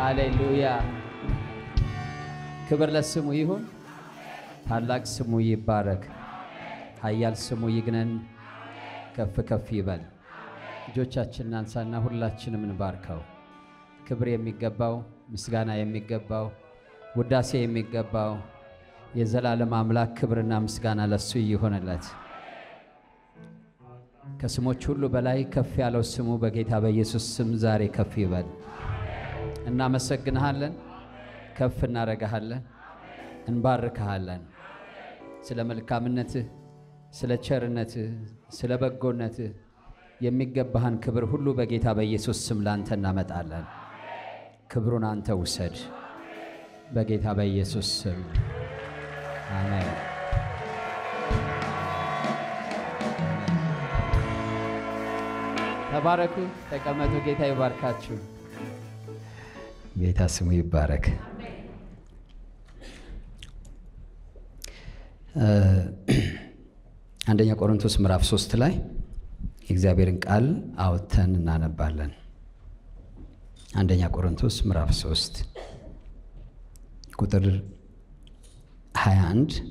ሃሌሉያ! ክብር ለስሙ ይሁን። ታላቅ ስሙ ይባረክ። ኃያል ስሙ ይግነን፣ ከፍ ከፍ ይበል። እጆቻችንን አንሳና ሁላችንም እንባርከው። ክብር የሚገባው ምስጋና የሚገባው ውዳሴ የሚገባው የዘላለም አምላክ ክብርና ምስጋና ለሱ ይሆንለት። ከስሞች ሁሉ በላይ ከፍ ያለው ስሙ በጌታ በኢየሱስ ስም ዛሬ ከፍ ይበል። እናመሰግንሃለን፣ ከፍ እናረጋሃለን፣ እንባርክሃለን። ስለ መልካምነትህ፣ ስለ ቸርነትህ፣ ስለ በጎነትህ የሚገባህን ክብር ሁሉ በጌታ በኢየሱስ ስም ላንተ እናመጣለን። ክብሩን አንተ ውሰድ በጌታ በኢየሱስ ስም አሜን። ተባረኩ፣ ተቀመጡ። ጌታ ይባርካችሁ። ጌታ ስሙ ይባረክ። አንደኛ ቆሮንቶስ ምዕራፍ ሶስት ላይ የእግዚአብሔርን ቃል አውጥተን እናነባለን። አንደኛ ቆሮንቶስ ምዕራፍ 3 ቁጥር 21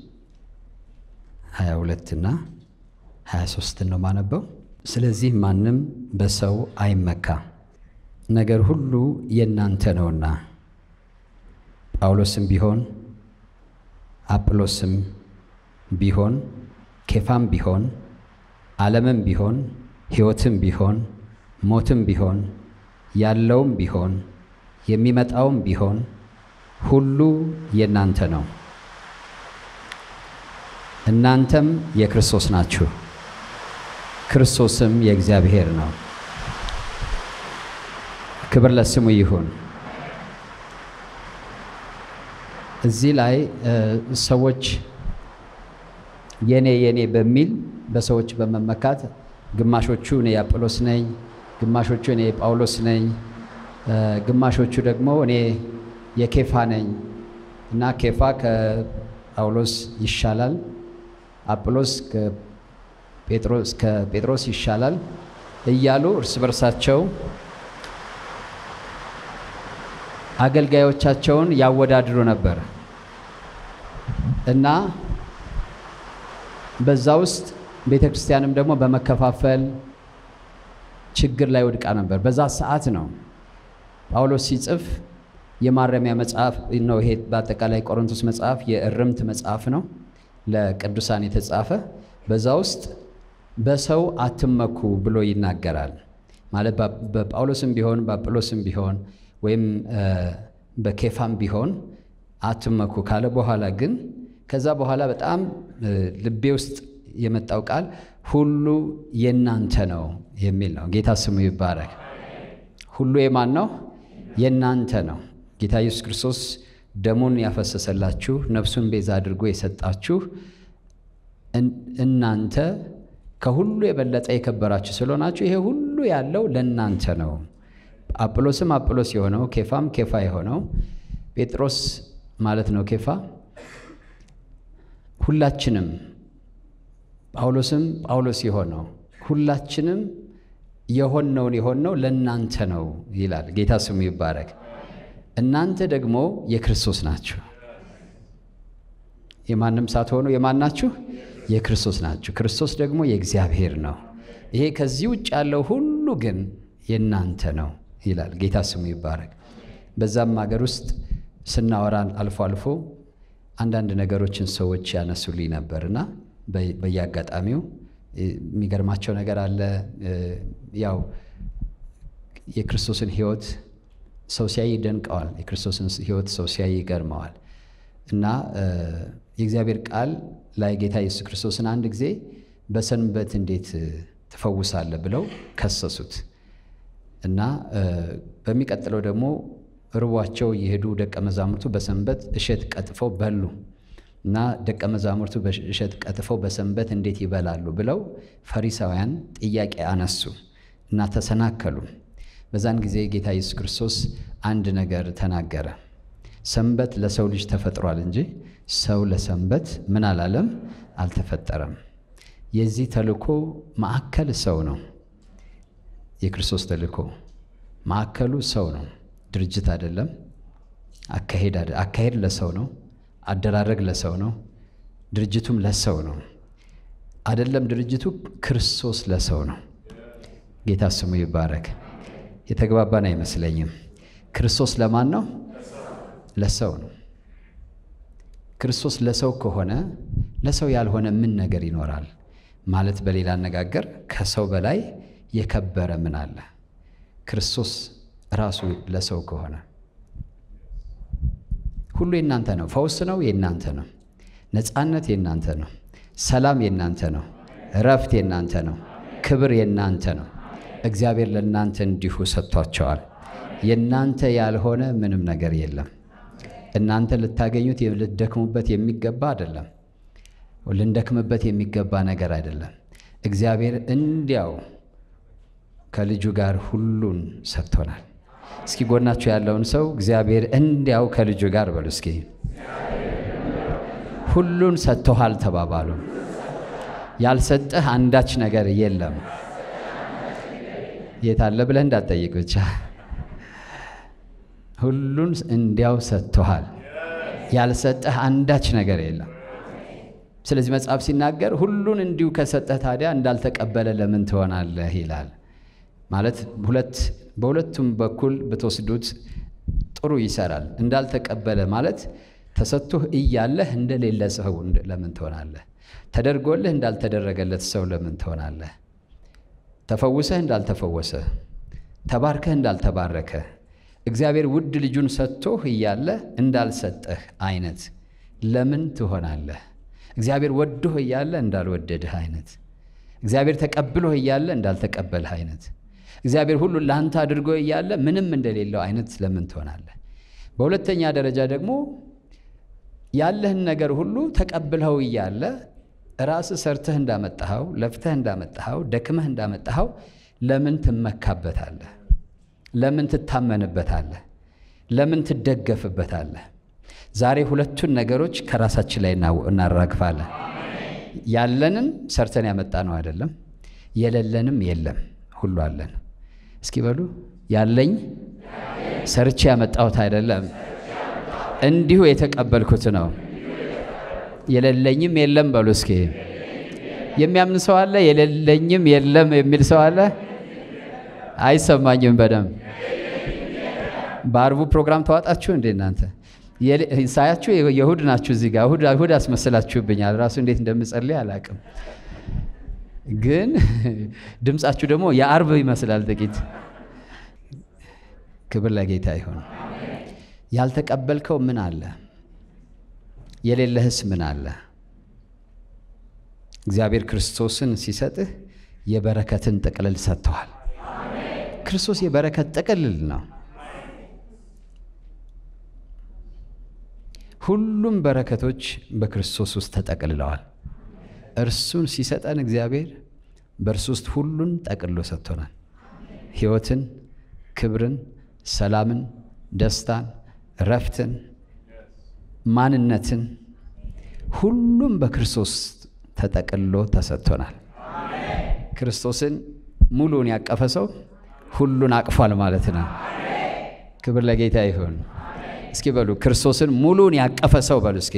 22 እና 23 ነው ማነበው። ስለዚህ ማንም በሰው አይመካ፣ ነገር ሁሉ የእናንተ ነውና ጳውሎስም ቢሆን አጵሎስም ቢሆን ኬፋም ቢሆን ዓለምም ቢሆን ሕይወትም ቢሆን ሞትም ቢሆን ያለውም ቢሆን የሚመጣውም ቢሆን ሁሉ የእናንተ ነው። እናንተም የክርስቶስ ናችሁ፣ ክርስቶስም የእግዚአብሔር ነው። ክብር ለስሙ ይሁን። እዚህ ላይ ሰዎች የኔ የኔ በሚል በሰዎች በመመካት ግማሾቹ እኔ የአጵሎስ ነኝ፣ ግማሾቹ እኔ የጳውሎስ ነኝ፣ ግማሾቹ ደግሞ እኔ የኬፋ ነኝ እና ኬፋ ከጳውሎስ ይሻላል፣ አጵሎስ ከጴጥሮስ ይሻላል እያሉ እርስ በርሳቸው አገልጋዮቻቸውን ያወዳድሩ ነበር እና በዛ ውስጥ ቤተ ክርስቲያንም ደግሞ በመከፋፈል ችግር ላይ ወድቃ ነበር። በዛ ሰዓት ነው ጳውሎስ ሲጽፍ የማረሚያ መጽሐፍ ነው። ይሄ በአጠቃላይ ቆሮንቶስ መጽሐፍ የእርምት መጽሐፍ ነው፣ ለቅዱሳን የተጻፈ በዛ ውስጥ በሰው አትመኩ ብሎ ይናገራል። ማለት በጳውሎስም ቢሆን በአጵሎስም ቢሆን ወይም በኬፋም ቢሆን አትመኩ ካለ በኋላ ግን ከዛ በኋላ በጣም ልቤ ውስጥ የመጣው ቃል ሁሉ የእናንተ ነው የሚል ነው። ጌታ ስሙ ይባረክ። ሁሉ የማን ነው? የእናንተ ነው። ጌታ ኢየሱስ ክርስቶስ ደሙን ያፈሰሰላችሁ ነፍሱን ቤዛ አድርጎ የሰጣችሁ እናንተ ከሁሉ የበለጠ የከበራችሁ ስለሆናችሁ ይሄ ሁሉ ያለው ለእናንተ ነው። አጵሎስም አጵሎስ የሆነው ኬፋም ኬፋ የሆነው ጴጥሮስ ማለት ነው ኬፋ ሁላችንም ጳውሎስም ጳውሎስ የሆነው ሁላችንም የሆነውን የሆነው ለእናንተ ነው ይላል። ጌታ ስሙ ይባረክ። እናንተ ደግሞ የክርስቶስ ናችሁ። የማንም ሳትሆኑ የማን ናችሁ? የክርስቶስ ናችሁ። ክርስቶስ ደግሞ የእግዚአብሔር ነው። ይሄ ከዚህ ውጭ ያለው ሁሉ ግን የእናንተ ነው ይላል። ጌታ ስሙ ይባረክ። በዛም ሀገር ውስጥ ስናወራ አልፎ አልፎ አንዳንድ ነገሮችን ሰዎች ያነሱልኝ ነበርና በየአጋጣሚው የሚገርማቸው ነገር አለ። ያው የክርስቶስን ሕይወት ሰው ሲያይ ይደንቀዋል። የክርስቶስን ሕይወት ሰው ሲያይ ይገርመዋል። እና የእግዚአብሔር ቃል ላይ ጌታ ኢየሱስ ክርስቶስን አንድ ጊዜ በሰንበት እንዴት ትፈውሳለህ ብለው ከሰሱት እና በሚቀጥለው ደግሞ ርቧቸው የሄዱ ደቀ መዛሙርቱ በሰንበት እሸት ቀጥፈው በሉ እና ደቀ መዛሙርቱ እሸት ቀጥፈው በሰንበት እንዴት ይበላሉ ብለው ፈሪሳውያን ጥያቄ አነሱ እና ተሰናከሉ። በዛን ጊዜ ጌታ ኢየሱስ ክርስቶስ አንድ ነገር ተናገረ። ሰንበት ለሰው ልጅ ተፈጥሯል እንጂ ሰው ለሰንበት ምን አላለም አልተፈጠረም። የዚህ ተልእኮ ማዕከል ሰው ነው። የክርስቶስ ተልእኮ ማዕከሉ ሰው ነው፣ ድርጅት አይደለም፣ አካሄድ አደ- አካሄድ ለሰው ነው። አደራረግ ለሰው ነው። ድርጅቱም ለሰው ነው። አይደለም ድርጅቱ ክርስቶስ ለሰው ነው። ጌታ ስሙ ይባረክ። የተግባባን አይመስለኝም። ክርስቶስ ለማን ነው? ለሰው ነው። ክርስቶስ ለሰው ከሆነ ለሰው ያልሆነ ምን ነገር ይኖራል? ማለት በሌላ አነጋገር ከሰው በላይ የከበረ ምን አለ? ክርስቶስ ራሱ ለሰው ከሆነ ሁሉ የእናንተ ነው። ፈውስ ነው የእናንተ ነው። ነፃነት የእናንተ ነው። ሰላም የእናንተ ነው። እረፍት የእናንተ ነው። ክብር የእናንተ ነው። እግዚአብሔር ለእናንተ እንዲሁ ሰጥቷቸዋል። የእናንተ ያልሆነ ምንም ነገር የለም። እናንተ ልታገኙት ልትደክሙበት የሚገባ አይደለም። ልንደክምበት የሚገባ ነገር አይደለም። እግዚአብሔር እንዲያው ከልጁ ጋር ሁሉን ሰጥቶናል። እስኪ ጎናችሁ ያለውን ሰው እግዚአብሔር እንዲያው ከልጁ ጋር በሉ እስኪ ሁሉን ሰጥቶሃል ተባባሉ። ያልሰጠህ አንዳች ነገር የለም። የት አለ ብለህ እንዳትጠይቅ ብቻ ሁሉን እንዲያው ሰጥቶሃል። ያልሰጠህ አንዳች ነገር የለም። ስለዚህ መጽሐፍ ሲናገር ሁሉን እንዲሁ ከሰጠህ ታዲያ እንዳልተቀበለ ለምን ትሆናለህ ይላል። ማለት ሁለት በሁለቱም በኩል ብትወስዱት ጥሩ ይሰራል። እንዳልተቀበለ ማለት ተሰጥቶህ እያለህ እንደሌለ ሰው ለምን ትሆናለህ? ተደርጎልህ እንዳልተደረገለት ሰው ለምን ትሆናለህ? ተፈውሰህ እንዳልተፈወሰ፣ ተባርከህ እንዳልተባረከ፣ እግዚአብሔር ውድ ልጁን ሰጥቶህ እያለ እንዳልሰጠህ አይነት ለምን ትሆናለህ? እግዚአብሔር ወዶህ እያለ እንዳልወደድህ አይነት፣ እግዚአብሔር ተቀብሎህ እያለ እንዳልተቀበልህ አይነት፣ እግዚአብሔር ሁሉን ለአንተ አድርጎ እያለ ምንም እንደሌለው አይነት ለምን ትሆናለህ? በሁለተኛ ደረጃ ደግሞ ያለህን ነገር ሁሉ ተቀብለው እያለ ራስህ ሰርተህ እንዳመጣኸው ለፍተህ እንዳመጣኸው ደክመህ እንዳመጣኸው ለምን ትመካበታለህ? ለምን ትታመንበታለህ? ለምን ትደገፍበታለህ? ዛሬ ሁለቱን ነገሮች ከራሳችን ላይ እናራግፋለን። ያለንን ሰርተን ያመጣ ነው አይደለም፣ የሌለንም የለም፣ ሁሉ አለን። እስኪ በሉ ያለኝ ሰርቼ ያመጣሁት አይደለም እንዲሁ የተቀበልኩት ነው። የሌለኝም የለም በሉ እስኪ። የሚያምን ሰው አለ? የሌለኝም የለም የሚል ሰው አለ? አይሰማኝም በደንብ በአርቡ ፕሮግራም ተዋጣችሁ እንዴ እናንተ? ሳያችሁ የእሁድ ናችሁ እዚህ ጋር እሁድ እሁድ አስመስላችሁብኛል። ራሱ እንዴት እንደምጸልይ አላቅም፣ ግን ድምፃችሁ ደግሞ የአርብ ይመስላል ጥቂት። ክብር ለጌታ ይሁን። ያልተቀበልከው ምን አለ? የሌለህስ ምን አለ? እግዚአብሔር ክርስቶስን ሲሰጥህ የበረከትን ጥቅልል ሰጥተዋል። ክርስቶስ የበረከት ጥቅልል ነው። ሁሉም በረከቶች በክርስቶስ ውስጥ ተጠቅልለዋል። እርሱን ሲሰጠን እግዚአብሔር በእርሱ ውስጥ ሁሉን ጠቅልሎ ሰጥቶናል። ሕይወትን፣ ክብርን፣ ሰላምን፣ ደስታን ረፍትን፣ ማንነትን ሁሉም በክርስቶስ ተጠቅልሎ ተሰጥቶናል። ክርስቶስን ሙሉን ያቀፈ ሰው ሁሉን አቅፏል ማለት ነው። ክብር ለጌታ ይሁን። እስኪ በሉ ክርስቶስን ሙሉን ያቀፈ ሰው በሉ እስኪ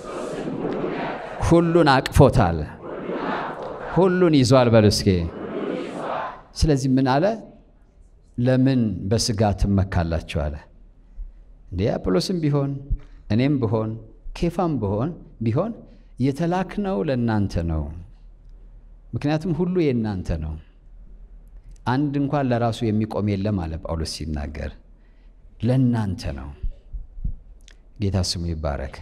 ሁሉን አቅፎታል፣ ሁሉን ይዟል በሉ እስኪ። ስለዚህ ምን አለ? ለምን በስጋ ትመካላችሁ አለ። እንዴ አጵሎስም ቢሆን እኔም ብሆን ኬፋም ብሆን ቢሆን የተላክነው ለእናንተ ነው። ምክንያቱም ሁሉ የእናንተ ነው። አንድ እንኳን ለራሱ የሚቆም የለም አለ ጳውሎስ ሲናገር፣ ለእናንተ ነው። ጌታ ስሙ ይባረክ።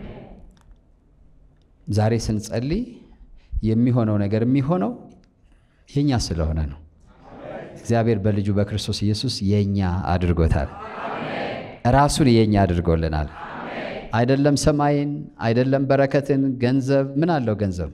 ዛሬ ስንጸልይ የሚሆነው ነገር የሚሆነው የእኛ ስለሆነ ነው። እግዚአብሔር በልጁ በክርስቶስ ኢየሱስ የእኛ አድርጎታል። ራሱን የእኛ አድርጎልናል። አይደለም ሰማይን፣ አይደለም በረከትን፣ ገንዘብ ምን አለው ገንዘብ?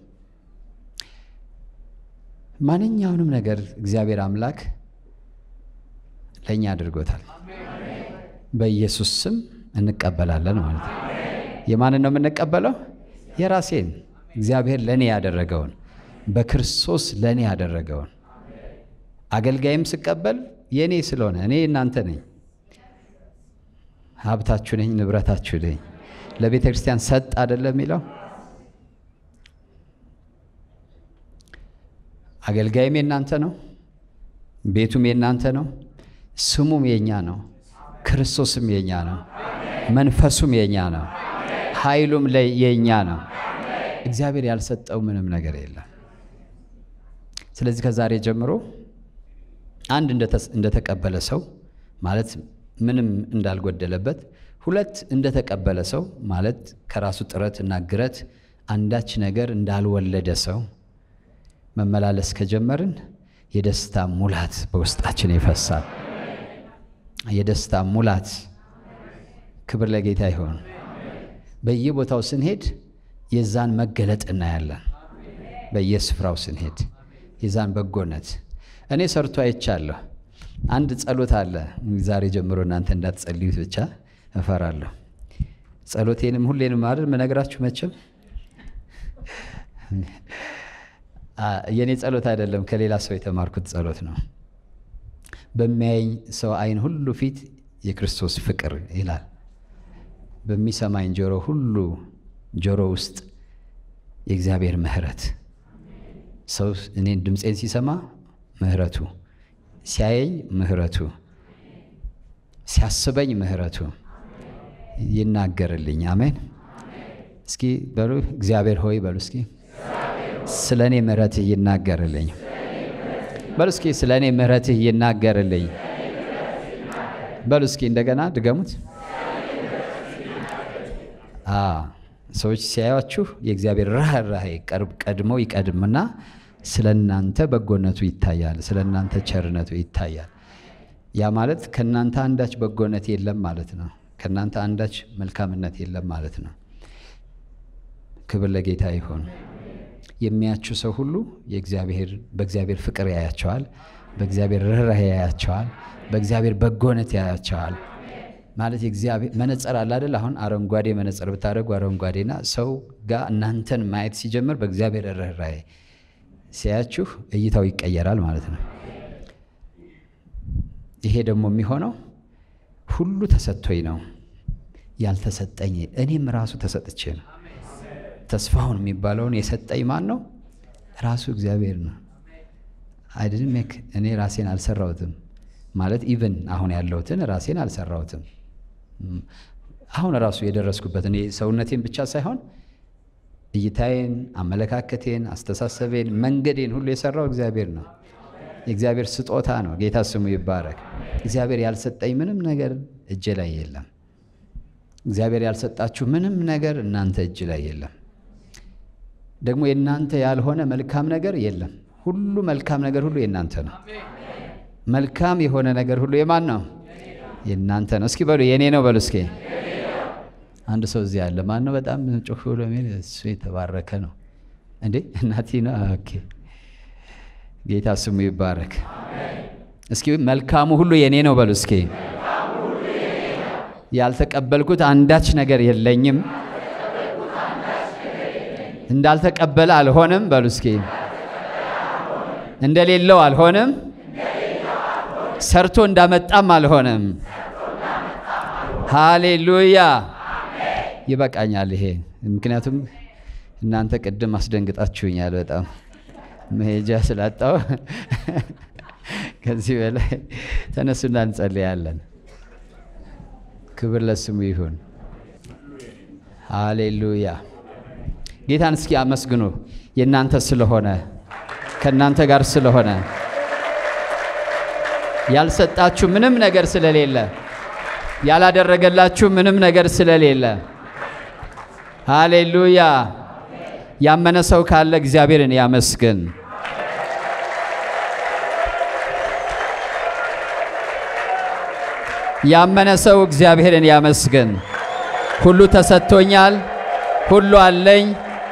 ማንኛውንም ነገር እግዚአብሔር አምላክ ለእኛ አድርጎታል። በኢየሱስ ስም እንቀበላለን ማለት ነው። የማንን ነው የምንቀበለው? የራሴን እግዚአብሔር ለእኔ ያደረገውን በክርስቶስ ለእኔ ያደረገውን አገልጋይም ስቀበል የእኔ ስለሆነ እኔ እናንተ ነኝ ሀብታችሁ ነኝ፣ ንብረታችሁ ነኝ። ለቤተ ክርስቲያን ሰጥ አይደለም የሚለው አገልጋይም የናንተ ነው፣ ቤቱም የናንተ ነው፣ ስሙም የኛ ነው፣ ክርስቶስም የኛ ነው፣ መንፈሱም የኛ ነው፣ ኃይሉም የኛ ነው። እግዚአብሔር ያልሰጠው ምንም ነገር የለም። ስለዚህ ከዛሬ ጀምሮ አንድ እንደተቀበለ ሰው ማለት ምንም እንዳልጎደለበት፣ ሁለት እንደተቀበለ ሰው ማለት ከራሱ ጥረት እና ግረት አንዳች ነገር እንዳልወለደ ሰው መመላለስ ከጀመርን የደስታ ሙላት በውስጣችን ይፈሳል። የደስታ ሙላት። ክብር ለጌታ ይሆን። በየቦታው ስንሄድ የዛን መገለጥ እናያለን። በየስፍራው ስንሄድ የዛን በጎነት እኔ ሰርቶ አይቻለሁ። አንድ ጸሎት አለ። ዛሬ ጀምሮ እናንተ እንዳትጸልዩት ብቻ እፈራለሁ። ጸሎቴንም ሁሌንም አይደል መነግራችሁ መቼም የእኔ ጸሎት አይደለም፣ ከሌላ ሰው የተማርኩት ጸሎት ነው። በሚያየኝ ሰው ዓይን ሁሉ ፊት የክርስቶስ ፍቅር ይላል። በሚሰማኝ ጆሮ ሁሉ ጆሮ ውስጥ የእግዚአብሔር ምሕረት ሰው እኔን ድምፄን ሲሰማ ምሕረቱ ሲያየኝ ምሕረቱ ሲያስበኝ ምሕረቱ ይናገርልኝ። አሜን። እስኪ በሉ እግዚአብሔር ሆይ በሉ እስኪ ስለ እኔ ምሕረትህ ይናገርልኝ። በሉ እስኪ ስለ እኔ ምሕረትህ ይናገርልኝ። በሉ እስኪ እንደገና ድገሙት። ሰዎች ሲያዩአችሁ የእግዚአብሔር ርኅራኄ ቀድሞ ይቀድምና ስለ እናንተ በጎነቱ ይታያል፣ ስለ እናንተ ቸርነቱ ይታያል። ያ ማለት ከእናንተ አንዳች በጎነት የለም ማለት ነው። ከእናንተ አንዳች መልካምነት የለም ማለት ነው። ክብር ለጌታ ይሆን። የሚያችሁ ሰው ሁሉ የእግዚአብሔር በእግዚአብሔር ፍቅር ያያቸዋል፣ በእግዚአብሔር ርኅራኄ ያያቸዋል፣ በእግዚአብሔር በጎነት ያያቸዋል። ማለት የእግዚአብሔር መነጽር አለ አይደል? አሁን አረንጓዴ መነጽር ብታደርጉ አረንጓዴና ሰው ጋር እናንተን ማየት ሲጀምር በእግዚአብሔር ርኅራኄ ሲያያችሁ እይታው ይቀየራል ማለት ነው። ይሄ ደግሞ የሚሆነው ሁሉ ተሰጥቶኝ ነው ያልተሰጠኝ እኔም ራሱ ተሰጥቼ ነው። ተስፋውን የሚባለውን የሰጠኝ ማን ነው? ራሱ እግዚአብሔር ነው። አይደለም እኔ ራሴን አልሰራሁትም ማለት ኢቭን አሁን ያለሁትን ራሴን አልሰራሁትም። አሁን ራሱ የደረስኩበትን ሰውነቴን ብቻ ሳይሆን እይታዬን፣ አመለካከቴን፣ አስተሳሰቤን፣ መንገዴን ሁሉ የሰራው እግዚአብሔር ነው። የእግዚአብሔር ስጦታ ነው። ጌታ ስሙ ይባረክ። እግዚአብሔር ያልሰጠኝ ምንም ነገር እጄ ላይ የለም። እግዚአብሔር ያልሰጣችሁ ምንም ነገር እናንተ እጅ ላይ የለም። ደግሞ የእናንተ ያልሆነ መልካም ነገር የለም። ሁሉ መልካም ነገር ሁሉ የእናንተ ነው። መልካም የሆነ ነገር ሁሉ የማን ነው? የእናንተ ነው። እስኪ በሉ የእኔ ነው በሉ እስኪ። አንድ ሰው እዚህ አለ። ማን ነው? በጣም ጮፍ ብሎ የሚል እሱ የተባረከ ነው እንዴ? እናቴ ነው። ኦኬ ጌታ ስሙ ይባረክ። እስኪ መልካሙ ሁሉ የእኔ ነው በሉ እስኪ። ያልተቀበልኩት አንዳች ነገር የለኝም። እንዳልተቀበለ አልሆንም በሉ እስኪ። እንደሌለው አልሆንም። ሰርቶ እንዳመጣም አልሆንም። ሃሌሉያ። ይበቃኛል ይሄ። ምክንያቱም እናንተ ቅድም አስደንግጣችሁኛል በጣም መሄጃ ስላጣው ከዚህ በላይ ተነሱና እንጸልያለን። ክብር ለስሙ ይሁን። ሃሌሉያ። ጌታን እስኪ አመስግኑ። የእናንተ ስለሆነ ከእናንተ ጋር ስለሆነ ያልሰጣችሁ ምንም ነገር ስለሌለ ያላደረገላችሁ ምንም ነገር ስለሌለ፣ ሃሌሉያ። ያመነ ሰው ካለ እግዚአብሔርን ያመስግን። ያመነ ሰው እግዚአብሔርን ያመስግን። ሁሉ ተሰጥቶኛል፣ ሁሉ አለኝ።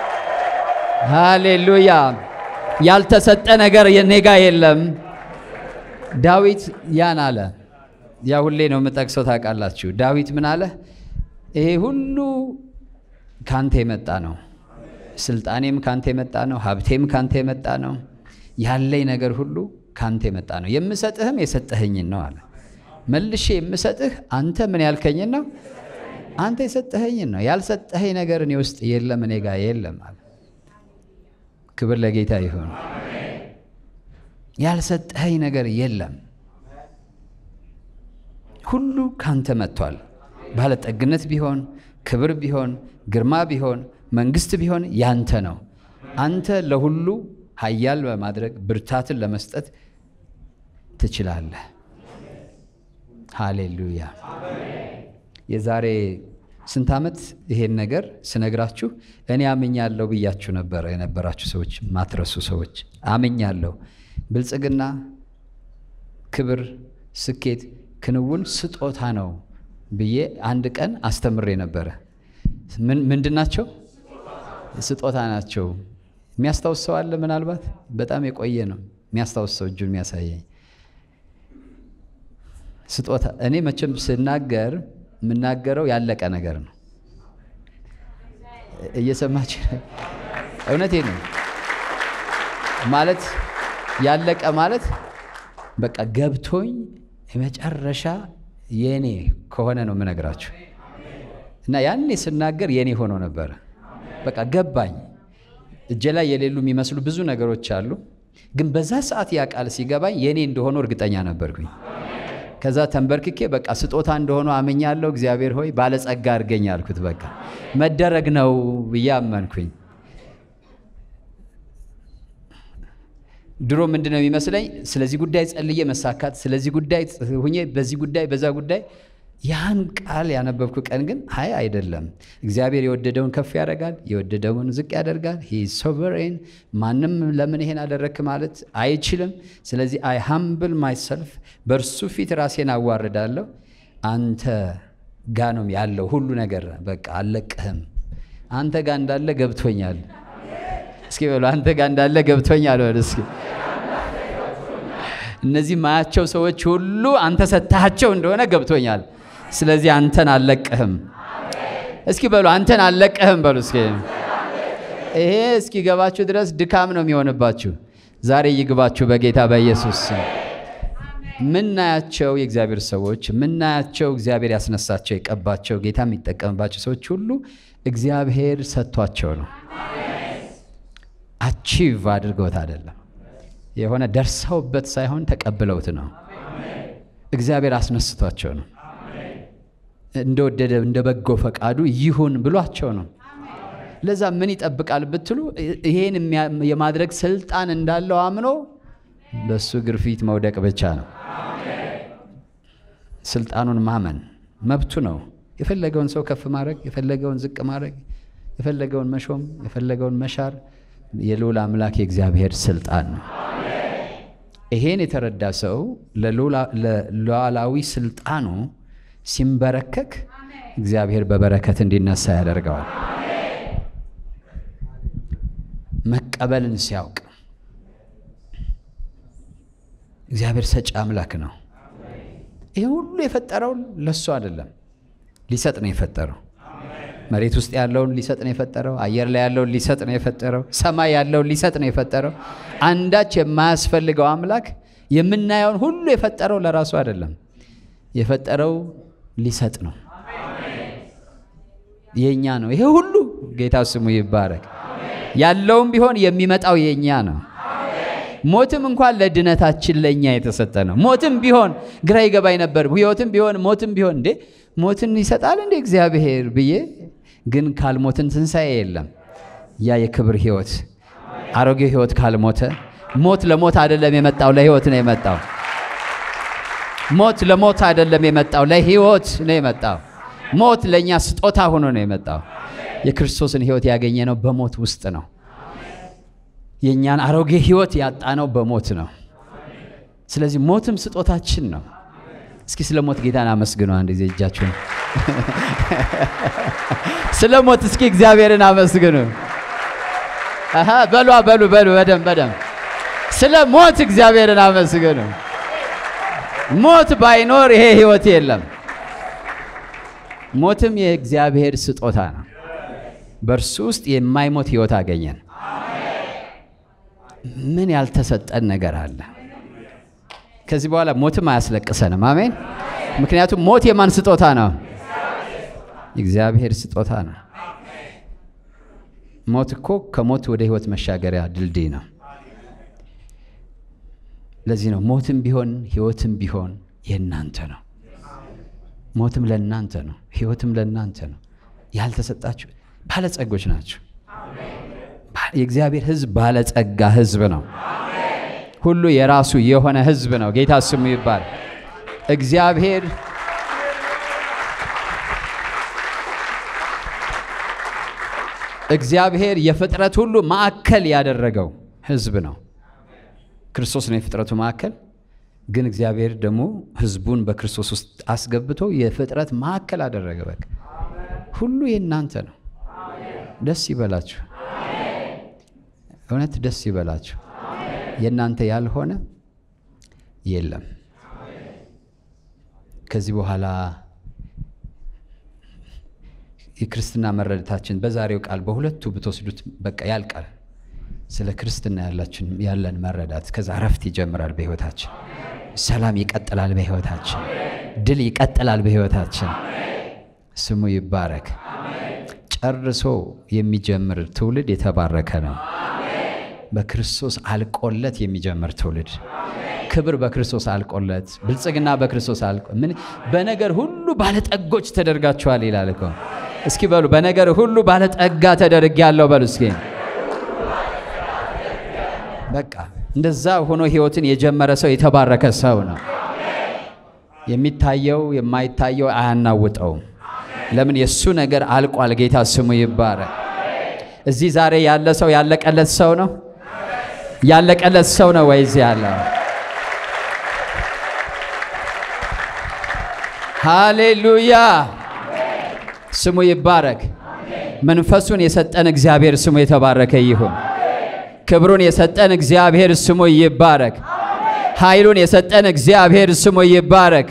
ሃሌሉያ። ያልተሰጠ ነገር የኔ ጋ የለም። ዳዊት ያን አለ። ያ ሁሌ ነው የምጠቅሰው ታውቃላችሁ። ዳዊት ምን አለ? ይሄ ሁሉ ካንተ የመጣ ነው። ስልጣኔም ካንተ የመጣ ነው። ሀብቴም ካንተ የመጣ ነው። ያለኝ ነገር ሁሉ ካንተ የመጣ ነው። የምሰጥህም የሰጠኸኝን ነው አለ። መልሼ የምሰጥህ አንተ ምን ያልከኝን ነው? አንተ የሰጠኸኝን ነው። ያልሰጠኸኝ ነገር እኔ ውስጥ የለም፣ እኔ ጋር የለም አለ። ክብር ለጌታ ይሁን። ያልሰጠኸኝ ነገር የለም፣ ሁሉ ካንተ መጥቷል። ባለጠግነት ቢሆን ክብር ቢሆን ግርማ ቢሆን መንግስት ቢሆን ያንተ ነው። አንተ ለሁሉ ኃያል በማድረግ ብርታትን ለመስጠት ትችላለህ። ሃሌሉያ። የዛሬ ስንት ዓመት ይሄን ነገር ስነግራችሁ እኔ አምኛለሁ ብያችሁ ነበረ። የነበራችሁ ሰዎች ማትረሱ ሰዎች አምኛለሁ። ብልጽግና፣ ክብር፣ ስኬት፣ ክንውን ስጦታ ነው ብዬ አንድ ቀን አስተምሬ ነበረ። ምንድን ናቸው? ስጦታ ናቸው። የሚያስታውስ ሰው አለ? ምናልባት በጣም የቆየ ነው የሚያስታውስ ሰው እጁን የሚያሳየኝ ስጦታ። እኔ መቼም ስናገር የምናገረው ያለቀ ነገር ነው። እየሰማች እውነቴ ነው ማለት ያለቀ ማለት በቃ ገብቶኝ የመጨረሻ የኔ ከሆነ ነው የምነግራችሁ። እና ያኔ ስናገር የኔ ሆኖ ነበረ። በቃ ገባኝ። እጄ ላይ የሌሉ የሚመስሉ ብዙ ነገሮች አሉ፣ ግን በዛ ሰዓት ያ ቃል ሲገባኝ የኔ እንደሆኑ እርግጠኛ ነበርኩኝ። ከዛ ተንበርክኬ በቃ ስጦታ እንደሆኑ አምኛለሁ። እግዚአብሔር ሆይ ባለጸጋ አድርገኝ አልኩት። በቃ መደረግ ነው ብዬ አመንኩኝ። ድሮ ምንድን ነው የሚመስለኝ? ስለዚህ ጉዳይ ጸልዬ መሳካት፣ ስለዚህ ጉዳይ ሁኜ፣ በዚህ ጉዳይ በዛ ጉዳይ ያን ቃል ያነበብኩ ቀን ግን አይ አይደለም፣ እግዚአብሔር የወደደውን ከፍ ያደርጋል፣ የወደደውን ዝቅ ያደርጋል። ሂ ሶቨሬን ማንም ለምን ይሄን አደረግክ ማለት አይችልም። ስለዚህ አይ ሃምብል ማይሰልፍ በእርሱ ፊት ራሴን አዋርዳለሁ። አንተ ጋ ነው ያለው ሁሉ ነገር፣ በቃ አልለቅህም። አንተ ጋ እንዳለ ገብቶኛል። እስኪ በሉ አንተ ጋ እንዳለ ገብቶኛል በሉ እስኪ እነዚህ ማያቸው ሰዎች ሁሉ አንተ ሰጥተሃቸው እንደሆነ ገብቶኛል። ስለዚህ አንተን አልለቅህም። እስኪ በሉ አንተን አልለቅህም በሉ እስኪ። ይሄ እስኪገባችሁ ድረስ ድካም ነው የሚሆንባችሁ። ዛሬ ይግባችሁ በጌታ በኢየሱስ ስም። ምናያቸው የእግዚአብሔር ሰዎች ምናያቸው እግዚአብሔር ያስነሳቸው የቀባቸው ጌታ የሚጠቀምባቸው ሰዎች ሁሉ እግዚአብሔር ሰጥቷቸው ነው። አቺቭ አድርገውት አይደለም የሆነ ደርሰውበት ሳይሆን ተቀብለውት ነው። እግዚአብሔር አስነስቷቸው ነው። እንደወደደ እንደ በጎ ፈቃዱ ይሁን ብሏቸው ነው። ለዛ ምን ይጠብቃል ብትሉ ይሄን የማድረግ ስልጣን እንዳለው አምኖ በሱ ግርፊት መውደቅ ብቻ ነው። ስልጣኑን ማመን መብቱ ነው። የፈለገውን ሰው ከፍ ማድረግ፣ የፈለገውን ዝቅ ማድረግ፣ የፈለገውን መሾም፣ የፈለገውን መሻር የልዑል አምላክ የእግዚአብሔር ስልጣን ነው። ይሄን የተረዳ ሰው ለሉዓላዊ ስልጣኑ ሲንበረከክ እግዚአብሔር በበረከት እንዲነሳ ያደርገዋል። መቀበልን ሲያውቅ እግዚአብሔር ሰጪ አምላክ ነው። ይህ ሁሉ የፈጠረው ለሱ አይደለም፣ ሊሰጥ ነው የፈጠረው። መሬት ውስጥ ያለውን ሊሰጥ ነው የፈጠረው። አየር ላይ ያለውን ሊሰጥ ነው የፈጠረው። ሰማይ ያለውን ሊሰጥ ነው የፈጠረው። አንዳች የማያስፈልገው አምላክ የምናየውን ሁሉ የፈጠረው ለራሱ አይደለም፣ የፈጠረው ሊሰጥ ነው። የእኛ ነው ይሄ ሁሉ። ጌታ ስሙ ይባረክ። ያለውም ቢሆን የሚመጣው የእኛ ነው። ሞትም እንኳን ለድነታችን ለእኛ የተሰጠ ነው። ሞትም ቢሆን ግራ ይገባኝ ነበር። ሕይወትም ቢሆን ሞትም ቢሆን እንዴ ሞትን ይሰጣል እንዴ እግዚአብሔር ብዬ ግን ካልሞትን ትንሣኤ የለም። ያ የክብር ሕይወት አሮጌ ሕይወት ካልሞተ ሞት ለሞት አይደለም የመጣው ለሕይወት ነው የመጣው። ሞት ለሞት አይደለም የመጣው ለሕይወት ነው የመጣው። ሞት ለእኛ ስጦታ ሆኖ ነው የመጣው። የክርስቶስን ሕይወት ያገኘ ነው በሞት ውስጥ ነው። የእኛን አሮጌ ሕይወት ያጣነው በሞት ነው። ስለዚህ ሞትም ስጦታችን ነው። እስኪ ስለ ሞት ጌታን አመስግኑ። አንድ ጊዜ እጃችሁን ስለ ሞት እስኪ እግዚአብሔርን አመስግኑ። አሃ በሉ በሉ በሉ በደም በደም ስለ ሞት እግዚአብሔርን አመስግኑ። ሞት ባይኖር ይሄ ህይወት የለም። ሞትም የእግዚአብሔር ስጦታ ነው። በእርሱ ውስጥ የማይሞት ህይወት አገኘን። ምን ያልተሰጠን ነገር አለ? ከዚህ በኋላ ሞትም አያስለቅሰንም። አሜን። ምክንያቱም ሞት የማን ስጦታ ነው? እግዚአብሔር ስጦታ ነው። ሞት እኮ ከሞት ወደ ህይወት መሻገሪያ ድልድይ ነው። ለዚህ ነው ሞትም ቢሆን ህይወትም ቢሆን የእናንተ ነው። ሞትም ለእናንተ ነው፣ ህይወትም ለእናንተ ነው። ያልተሰጣችሁ ባለጸጎች ናቸው። የእግዚአብሔር ህዝብ ባለጸጋ ህዝብ ነው። ሁሉ የራሱ የሆነ ህዝብ ነው። ጌታ ስሙ ይባል። እግዚአብሔር እግዚአብሔር የፍጥረት ሁሉ ማዕከል ያደረገው ህዝብ ነው። ክርስቶስ ነው የፍጥረቱ ማዕከል። ግን እግዚአብሔር ደግሞ ህዝቡን በክርስቶስ ውስጥ አስገብቶ የፍጥረት ማዕከል አደረገ። በቃ ሁሉ የእናንተ ነው። ደስ ይበላችሁ። እውነት ደስ ይበላችሁ። የእናንተ ያልሆነ የለም። ከዚህ በኋላ የክርስትና መረዳታችን በዛሬው ቃል በሁለቱ ብትወስዱት በቃ ያልቃል። ስለ ክርስትና ያላችን ያለን መረዳት ከዛ እረፍት ይጀምራል በህይወታችን። ሰላም ይቀጥላል በህይወታችን። ድል ይቀጥላል በህይወታችን። ስሙ ይባረክ። ጨርሶ የሚጀምር ትውልድ የተባረከ ነው። በክርስቶስ አልቆለት የሚጀምር ትውልድ ክብር በክርስቶስ አልቆለት፣ ብልጽግና በክርስቶስ አልቆ ምን በነገር ሁሉ ባለጠጎች ተደርጋችኋል ይላል እኮ። እስኪ በሉ በነገር ሁሉ ባለጠጋ ተደርጌያለሁ በሉ እስኪ። በቃ እንደዛ ሆኖ ህይወትን የጀመረ ሰው የተባረከ ሰው ነው። የሚታየው የማይታየው አያናውጠውም። ለምን? የእሱ ነገር አልቋል። ጌታ ስሙ ይባረክ። እዚህ ዛሬ ያለ ሰው ያለቀለት ሰው ነው። ያለቀለት ሰው ነው ወይ እዚህ ያለው? ሃሌሉያ ስሙ ይባረክ። መንፈሱን የሰጠን እግዚአብሔር ስሙ የተባረከ ይሁን። ክብሩን የሰጠን እግዚአብሔር ስሙ ይባረክ። ኃይሉን የሰጠን እግዚአብሔር ስሙ ይባረክ።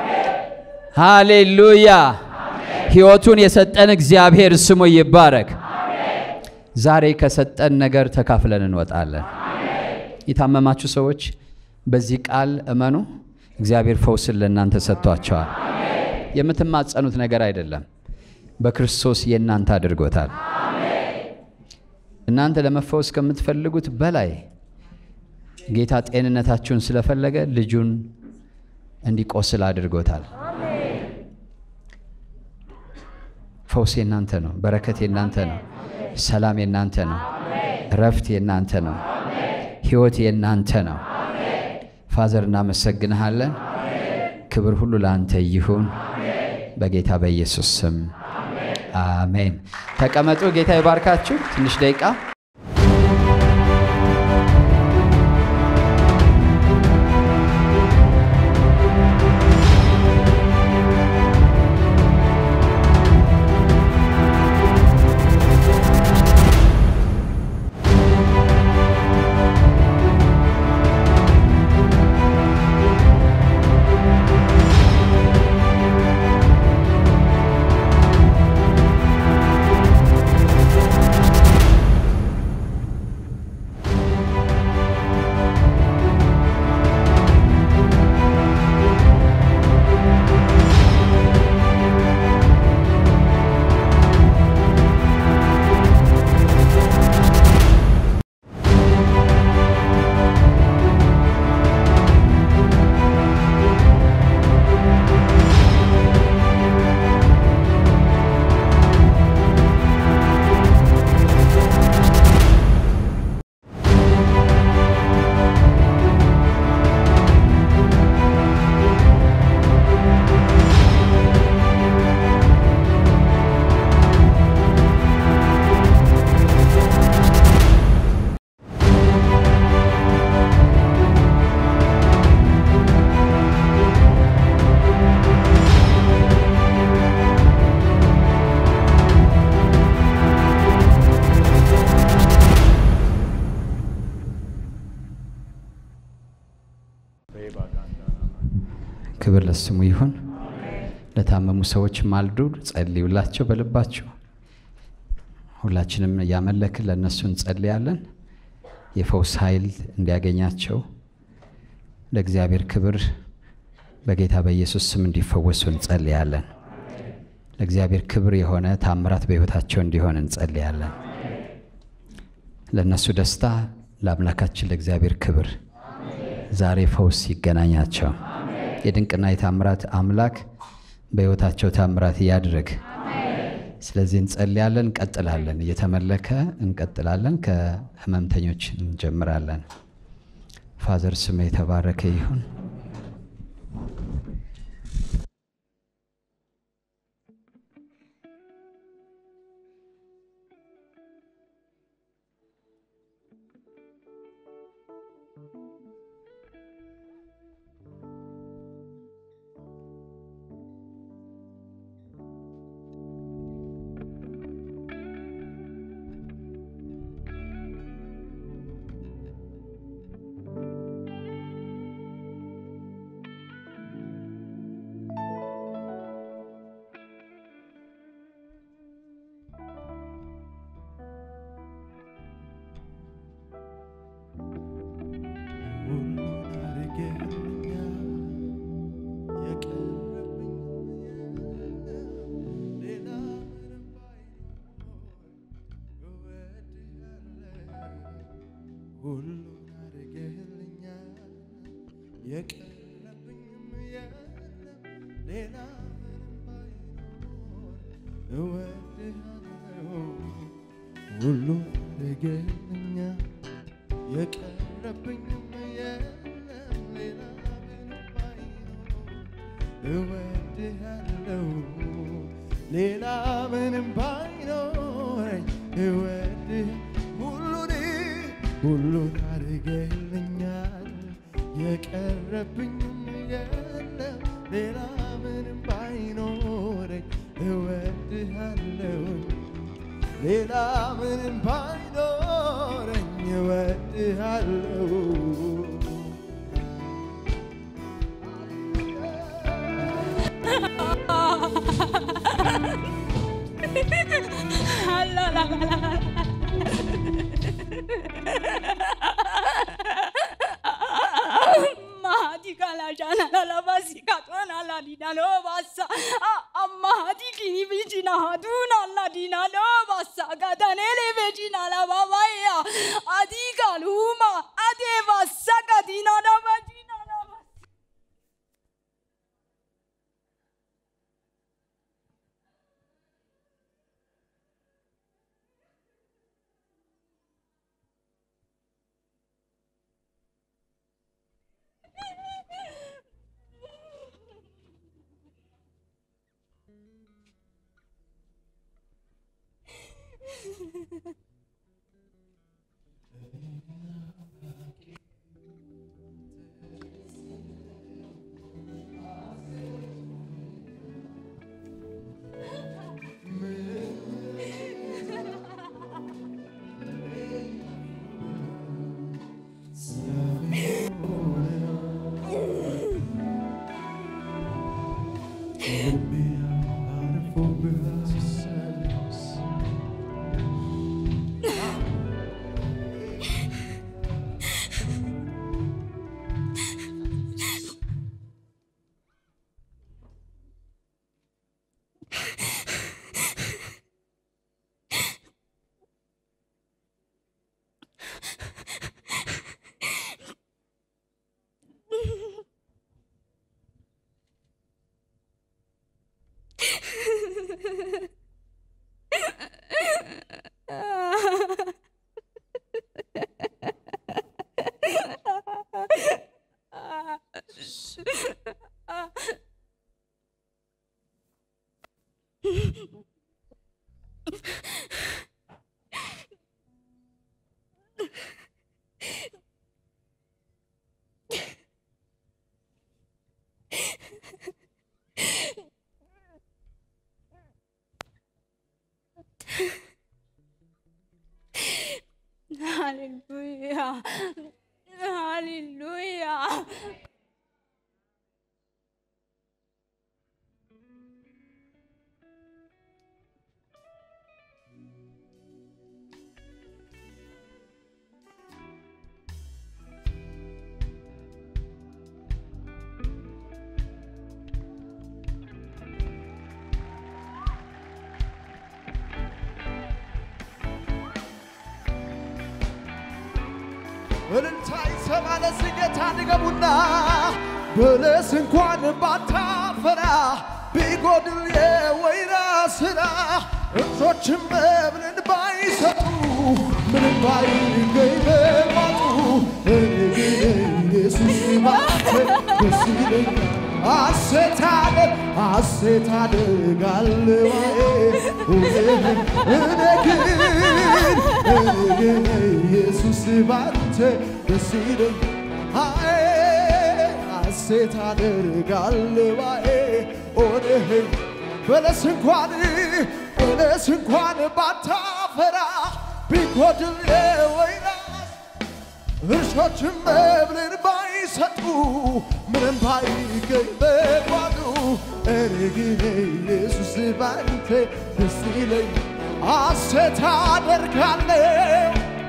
ሃሌሉያ ሕይወቱን የሰጠን እግዚአብሔር ስሙ ይባረክ። ዛሬ ከሰጠን ነገር ተካፍለን እንወጣለን። የታመማችሁ ሰዎች በዚህ ቃል እመኑ። እግዚአብሔር ፈውስን ለእናንተ ሰጥቷቸዋል። የምትማጸኑት ነገር አይደለም፣ በክርስቶስ የእናንተ አድርጎታል። እናንተ ለመፈወስ ከምትፈልጉት በላይ ጌታ ጤንነታችሁን ስለፈለገ ልጁን እንዲቆስል አድርጎታል። ፈውስ የናንተ ነው። በረከት የናንተ ነው። ሰላም የናንተ ነው። እረፍት የናንተ ነው። ሕይወት የናንተ ነው። ፋዘር እናመሰግንሃለን። ክብር ሁሉ ለአንተ ይሁን በጌታ በኢየሱስ ስም አሜን። ተቀመጡ። ጌታ ይባርካችሁ። ትንሽ ደቂቃ ክብር ለስሙ ይሁን። ለታመሙ ሰዎች ማልዱ፣ ጸልዩላቸው በልባቸው። ሁላችንም እያመለክን ለእነሱ እንጸልያለን። የፈውስ ኃይል እንዲያገኛቸው ለእግዚአብሔር ክብር በጌታ በኢየሱስ ስም እንዲፈወሱ እንጸልያለን። ለእግዚአብሔር ክብር የሆነ ታምራት በሕይወታቸው እንዲሆን እንጸልያለን። ለእነሱ ደስታ፣ ለአምላካችን ለእግዚአብሔር ክብር ዛሬ ፈውስ ይገናኛቸው። የድንቅና የታምራት አምላክ በሕይወታቸው ታምራት ያድርግ። ስለዚህ እንጸልያለን፣ እንቀጥላለን። እየተመለከ እንቀጥላለን። ከህመምተኞች እንጀምራለን። ፋዘር ስም የተባረከ ይሁን። ሁሉን አድርገህልኛል የቀረብኝም የለም ሌላ ምንም ባይኖር እወድሃለሁ ሁሉን አድርገህልኛል የቀረብኝም የለም ሌላ ምንም ባይኖር እወድሃለሁ ሌላ ምንም ባይኖረኝ እወድህ ሁሉን ሁሉን አድርገህልኛል የቀረብኝም የለም ሌላ ምንም ባይኖረኝ እወድሃለሁ ሌላ ምንም ባይኖረኝ እወድሃለሁ Mahati kala jana la la basi katwana la dina lo basa Mahati kini vijina haduna la dina lo basa Gadanele vijina la babaya Adi kaluma ade basa kadina la vajina la basa Hallelujah. Hallelujah. እልልታ ይሰማ ለዚህ ጌታ ድገሙና በለስ እንኳን ባታፈራ ቢጎድል የወይራ ስራ እንሶችም መብልን ባይሰጡ ምንም ባይገኝ በማጡ እኔ ግን ኢየሱስ ባንተ ደስ ይለኛል ሐሴት አደግ ሐሴት አደርጋለሁ እኔ ግን እኔ ግን ኢየሱስ ባንተ ደስ ይለኛል ሐሴት አደርጋለሁ ኦኔህ በለስ እንኳን በለስ እንኳን ባታፈራ ቢጎድል የወይራ እርሾችም መብልን ባይሰጡ ምንም ባይገኝ በጓዱ እኔ ግን ኢየሱስ ባንተ ደስ ይለኝ ሐሴት አደርጋለሁ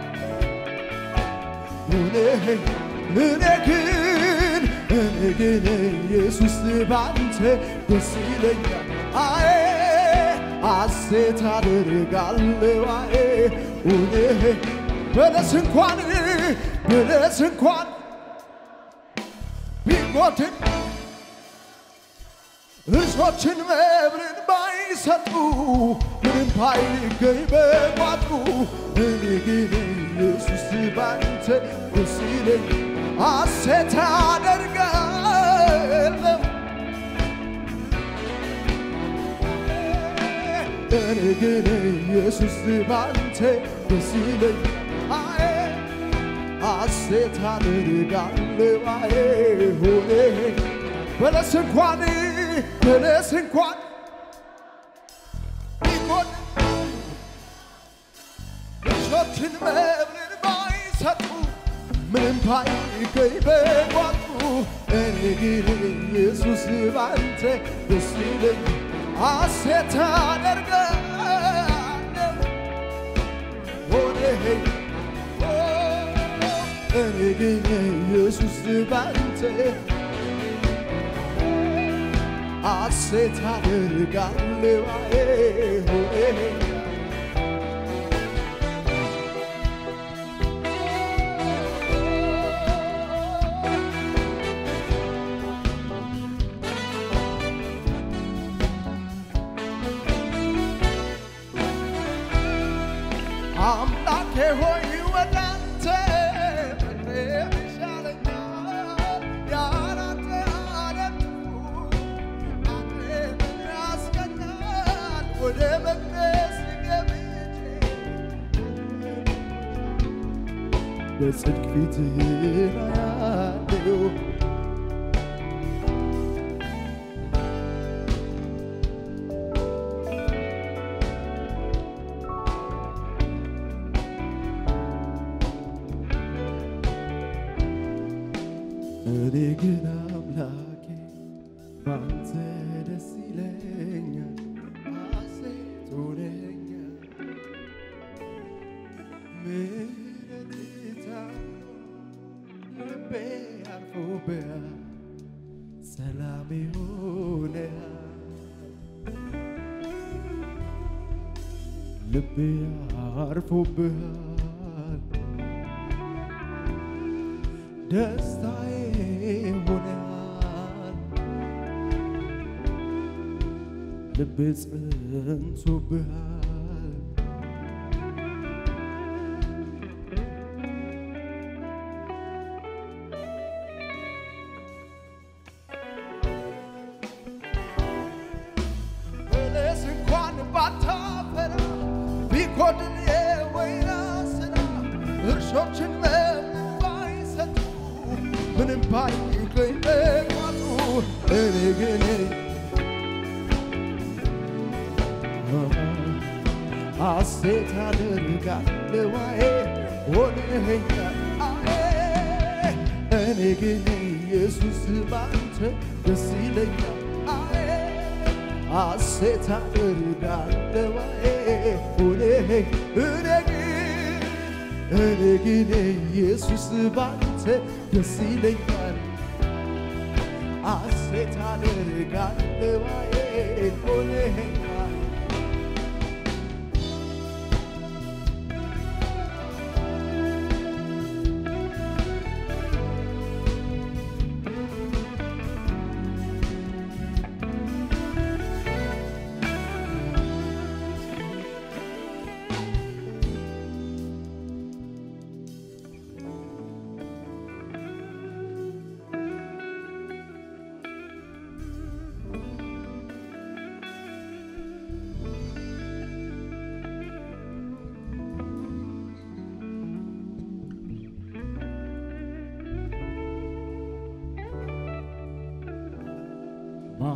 እኔ እኔ ግን እኔ ግን ኢየሱስ ባንተ ደስ ይለኛል አዬ ሐሴት አደርጋለሁ አዬ እኔ በለስ እንኳን በለስ እንኳን ቢጎድን እርሾችን መብልን ባይሰጡ ምንም ባይገኝ በቋጡ እኔ ግን ኢየሱስ ባንተ ደስ ይለኝ ሐሴት አደርጋለሁ እኔ ግን ኢየሱስ ባንተ ደስ ይለኝ አዬ ሐሴት አደርጋለሁ አዬ ሆኔ በለስ እንኳን በለስ እንኳን ቢጎድ እሾችን መብልን ባይሰጡ ምንም ባይገኝ በቋጡ እኔ ግን ኢየሱስ ባንተ ደስ ይለኝ ሐሴት አደርጋለሁ ሆኔ እኔ ግን ኢየሱስ ባንተ ሐሴት አደርጋለሁ አዬ ሆኔ አምላኬ ሆይ ወደ አንተ መቅረብ ይሻለኛል። ያላንተ አለቱ አቅምን ያስቀኛል። ወደ መቅደስ ገብቼ በጽድቅ ፊትህን አያለሁ እኔ ግን አምላኬ ባንተ ደስ ይለኛል፣ ሐሴት ሆነኛል። ምሕረትህ ታምኖ ልቤ አርፎብሃል፣ ሰላሜ ሆነሃል። ልቤ አርፎብሃል ደስታዬ ሆነሃል ልብ ጸንቶብሃል በለስ እንኳን ባታፈራ ቢጎድል የወይራ ስራ እርሾችን መብል ባይሰጡ ምንም ባይገኝ በቋጡ እኔ ግን ሐሴት አደርጋለሁ አዬ ሆነኸኛል አዬ እኔ ግን ኢየሱስ ባንተ ደስ ይለኛል አዬ ሐሴት አደርጋለሁ አዬ ሆነኸኝ እኔ ግን እኔ ግን ኢየሱስ ባንተ ደስ ይለኛል ሐሴት አደርጋለሁ አዬ ሆነኸኛል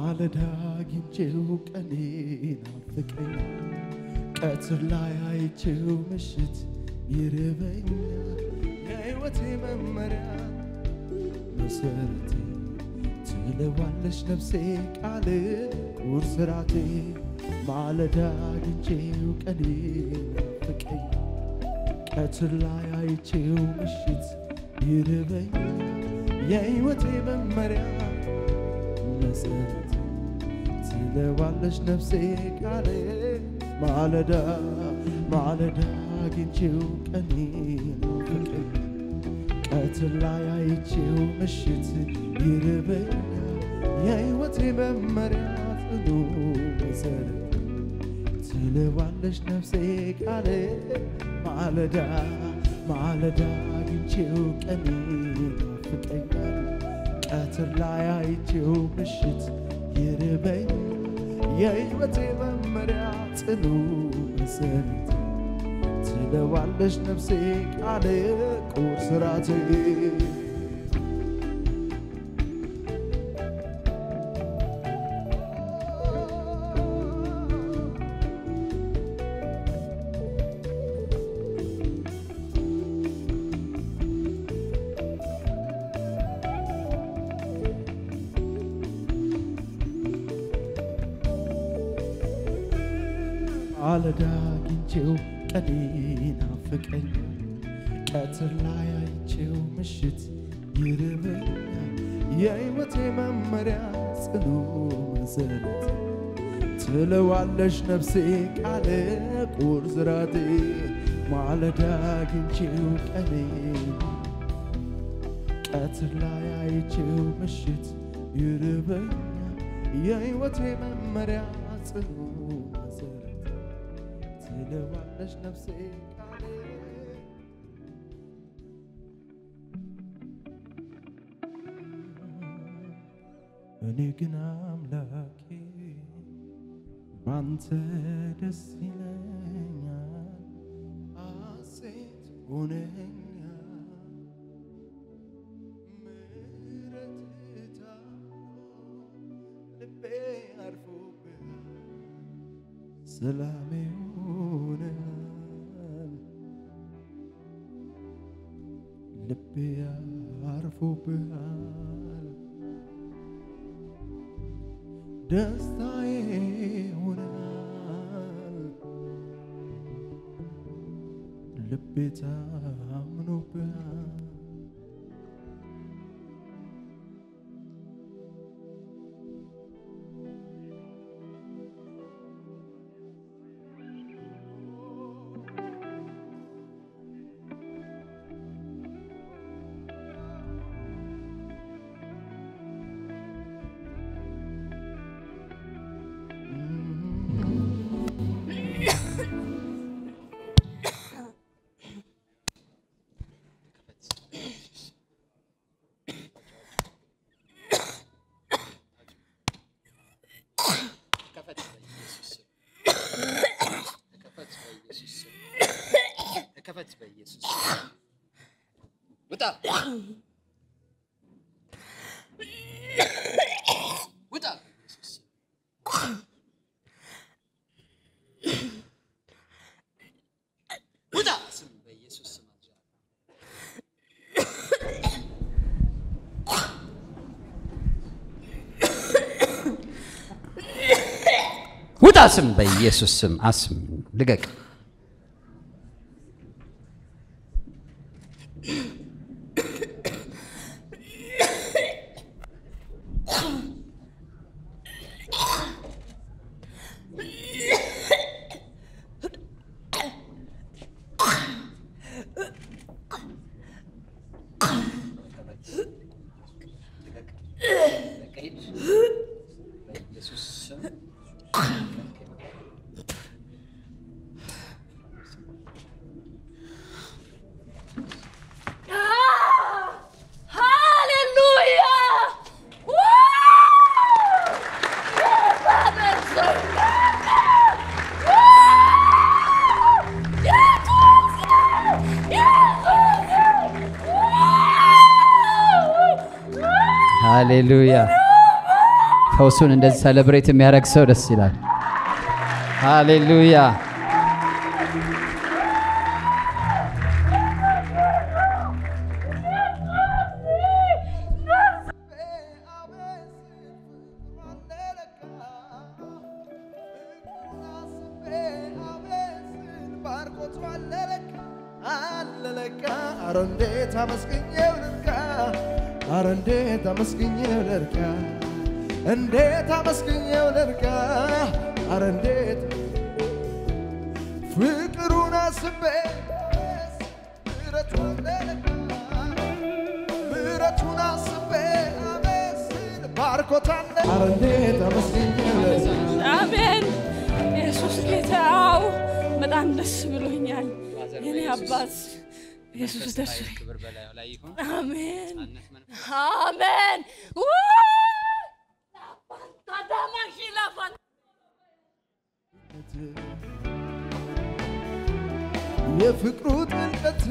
ማለዳ አግኝቼው ቀኔ ናፍቀኝ ቀትር ላይ አይቼው ምሽት ይርበኛል የሕይወቴ መመሪያ መሰረቴ ትለዋለች ነፍሴ ቃል ቁርስ ራቴ ማለዳ አግኝቼው ቀኔ ናፍቀኝ ቀትር ላይ አይቼው ምሽት ይርበኛል የሕይወቴ መመሪያ መሰረት ትለዋለች ነፍሴ ቃል ማለዳ ማለዳ አግኝቼው ቀኔ ናፍቀኝ ቀትር ላይ አይቼው ምሽት ይርበኛል የሕይወቴ መመሪያ ጽኑ መሰረት ትለዋለች ነፍሴ ቃል ማለዳ ማለዳ አግኝቼው ቀኔ ናፍቀኛል ቀትር ላይ አይቼው ምሽት ይርበኛል የሕይወቴ መመሪያ ጽኑ መሰረት ትለዋለች ነፍሴ ቃል ቁርስ ራቴ ማለዳ አግኝቼው ቀኔ ናፍቀኛል ቀትር ላይ አይቼው ምሽት ይርበኛል የሕይወቴ መመሪያ ጽኑ መሰረት ትለዋለች ነፍሴ ቃል ቁርስ ራቴ ማለዳ አግኝቼው ቀኔ ቀትር ላይ አይቼው ምሽት ይርበኛል የሕይወቴ መመሪያ ጽኑ መሰረት ትለዋለች ነፍሴ ቃል እኔ ግን አምላኬ ባንተ ደስ ይለኛል፣ ሐሴት ሆነኛል። ምሕረትህ ታምኖ ልቤ አርፎብሃል፣ ሰላሜ ሆነሃል። ልቤ አርፎብሃል ደስታዬ ሆነሃል ልቤ ታምኖብሃል ተከፈት በኢየሱስ ውጣ ውጣ በኢየሱስ ውጣ ስም በኢየሱስ ስም አዝዣለሁ። ውጣ ስም በኢየሱስ ስም አስም ልቀቅ በኢየሱስ ስም ሃሌሉያ ሃሌሉያ ፈውሱን እንደዚህ ሰለብሬት የሚያደርግ ሰው ደስ ይላል። ሃሌሉያ። ኧረ እንዴት አመስግኜው ልርካ ኧረ እንዴት አመስግኜው ልርካ እንዴት አመስግኜው ልርካ ኧረ እንዴት ፍቅሩን አስቤ ምሕረቱን ልርካ ምሕረቱን አስቤ አመስል ባርኮታለ ኧረ እንዴት አመስግኜው ልርካ አሜን። ኢየሱስ ጌታው በጣም ደስ ብሎኛል። የኔ አባት ኢየሱስ ደስ አሜን አሜን። ታዳማሽ ላፋን የፍቅሩ ጥልቀት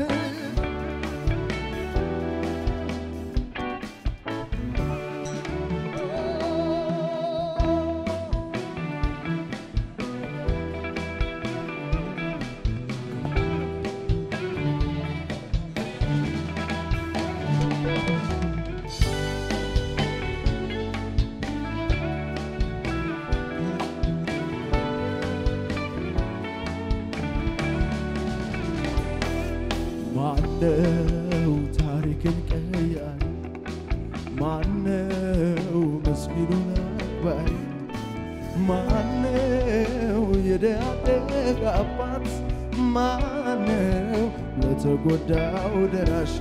ማነው ታሪክን ቀያሪ? ማነው ምስኪኑን አክባሪ? ማነው የደሃደግ አባት? ማነው ለተጎዳው ደራሽ?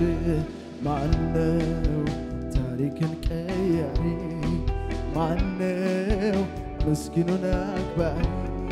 ማነው ታሪክን ቀያሪ? ማነው ምስኪኑን አክባሪ?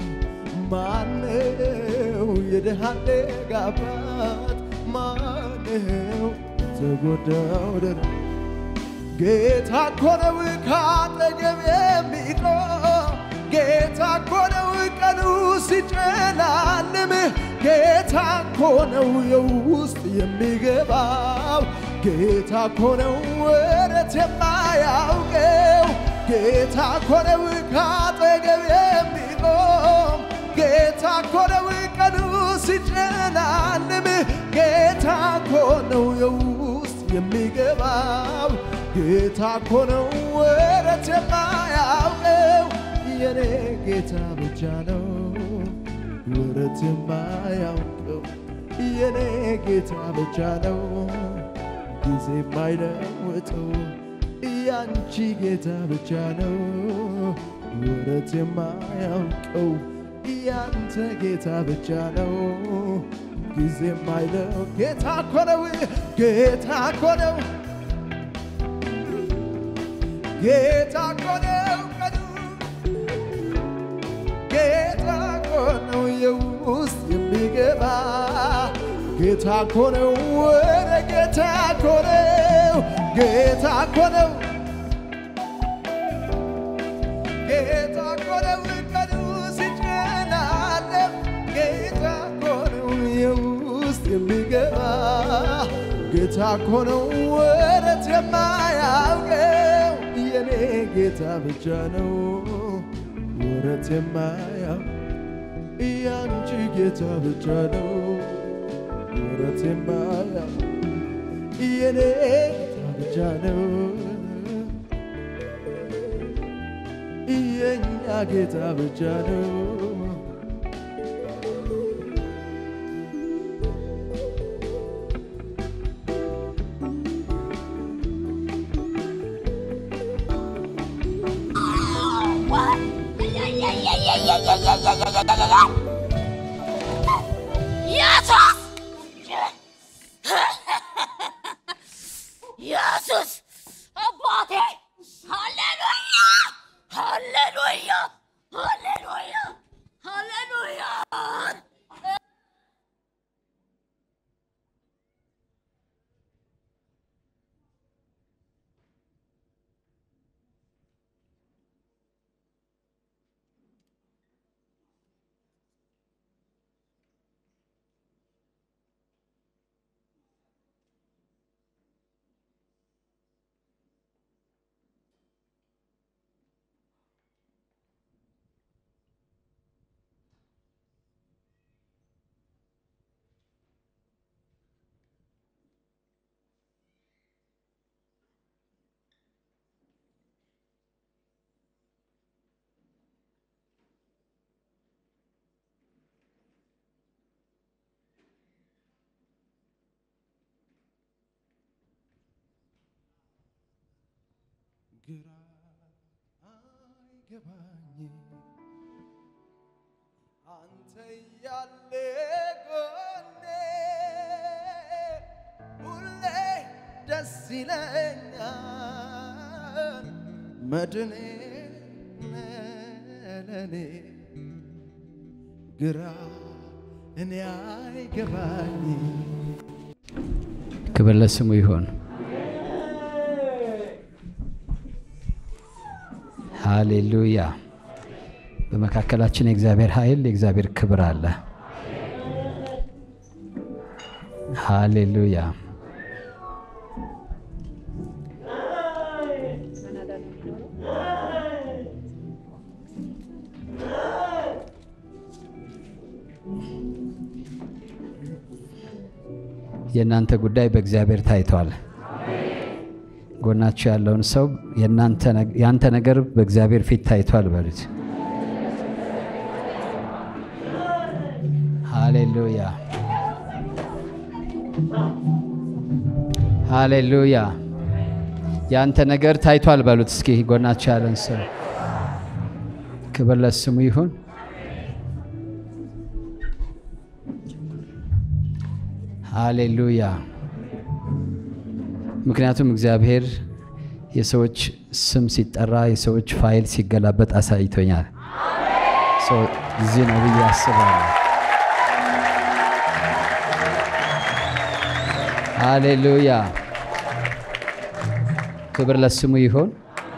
ማነው የደሃደግ አባት? ማነው ተጎዳው ደረ ጌታ እኮ ነው ካጠገብ የሚቆም ጌታ እኮ ነው ቀኑ ሲጨላልም ጌታ እኮ ነው የውስጥ የሚገባው ጌታ እኮ ነው ወረት የማያውቀው ጌታ እኮ ነው ካጠገብ የሚቆም ጌታ እኮ ነው ቀኑ ሲጨላልም ጌታ እኮ ነው የውስጥ የሚገባው ጌታ እኮ ነው ወረት የማያውቀው የኔ ጌታ ብቻ ነው ወረት የማያውቀው የኔ ጌታ ብቻ ነው ጊዜ የማይለውጠው ያንቺ ጌታ ብቻ ነው ወረት የማያውቀው ያንተ ጌታ ብቻ ነው ጊዜ የማይለው ጌታ እኮ ነው ጌታ እኮ ነው ጌታ እኮ ነው ቀኑ ጌታ እኮ ነው የውስጥ የሚገባ ጌታ እኮ ነው ወደ ጌታ እኮ ነው ጌታ እኮ ነው ጌታ እኮ ነው ቀኑ ሲጨናለም ጌታ እኮ ነው የውስጥ የሚገባ ጌታ እኮ ነው ወረት የማያውቀው የኔ ጌታ ብቻ ነው ወረት የማያውቅ ያንቺ ጌታ ብቻ ነው ወረት የማያውቅ የኔ ጌታ ብቻ ነው የኛ ጌታ ብቻ ነው ኢየሱስ ኢየሱስ አባቴ ሃሌሉያ ሃሌሉያ ሃሌሉያ ሃሌሉያ ግራ አይገባኝ አንተ ያለ ጎኔ ሁሌ ደስ ይለኛል መድኔ ለኔ ግራ እኔ አይገባኝ ክብር ለስሙ ይሆን። ሃሌሉያ። በመካከላችን የእግዚአብሔር ኃይል የእግዚአብሔር ክብር አለ። ሃሌሉያ። የእናንተ ጉዳይ በእግዚአብሔር ታይቷል። ጎናችሁ ያለውን ሰው የአንተ ነገር በእግዚአብሔር ፊት ታይቷል በሉት። ሃሌሉያ ሃሌሉያ። የአንተ ነገር ታይቷል በሉት። እስኪ ጎናችሁ ያለን ሰው ክብር ለስሙ ይሁን። ሃሌሉያ። ምክንያቱም እግዚአብሔር የሰዎች ስም ሲጠራ የሰዎች ፋይል ሲገላበጥ አሳይቶኛል። እዚህ ነው ብዬ አስባለሁ። ሃሌሉያ ክብር ለስሙ ይሁን።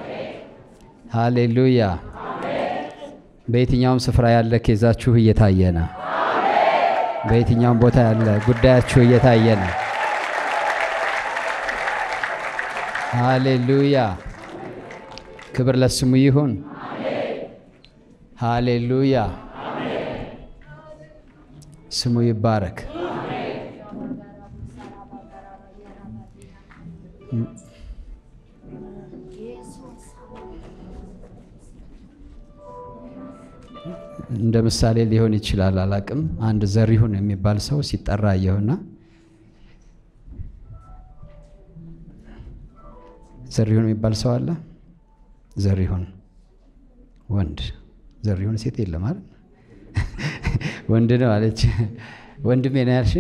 ሃሌሉያ በየትኛውም ስፍራ ያለ ኬዛችሁ እየታየ ነው። በየትኛውም ቦታ ያለ ጉዳያችሁ እየታየ ነው። ሃሌሉያ ክብር ለስሙ ይሁን። ሃሌሉያ ስሙ ይባረክ። እንደ ምሳሌ ሊሆን ይችላል፣ አላቅም። አንድ ዘሪሁን የሚባል ሰው ሲጠራ አየሁና ዘሪሁን የሚባል ሰው አለ። ዘሪሁን ወንድ፣ ዘሪሁን ሴት የለም አይደል? ወንድ ነው አለች። ወንድሜ ነው ያልሽ?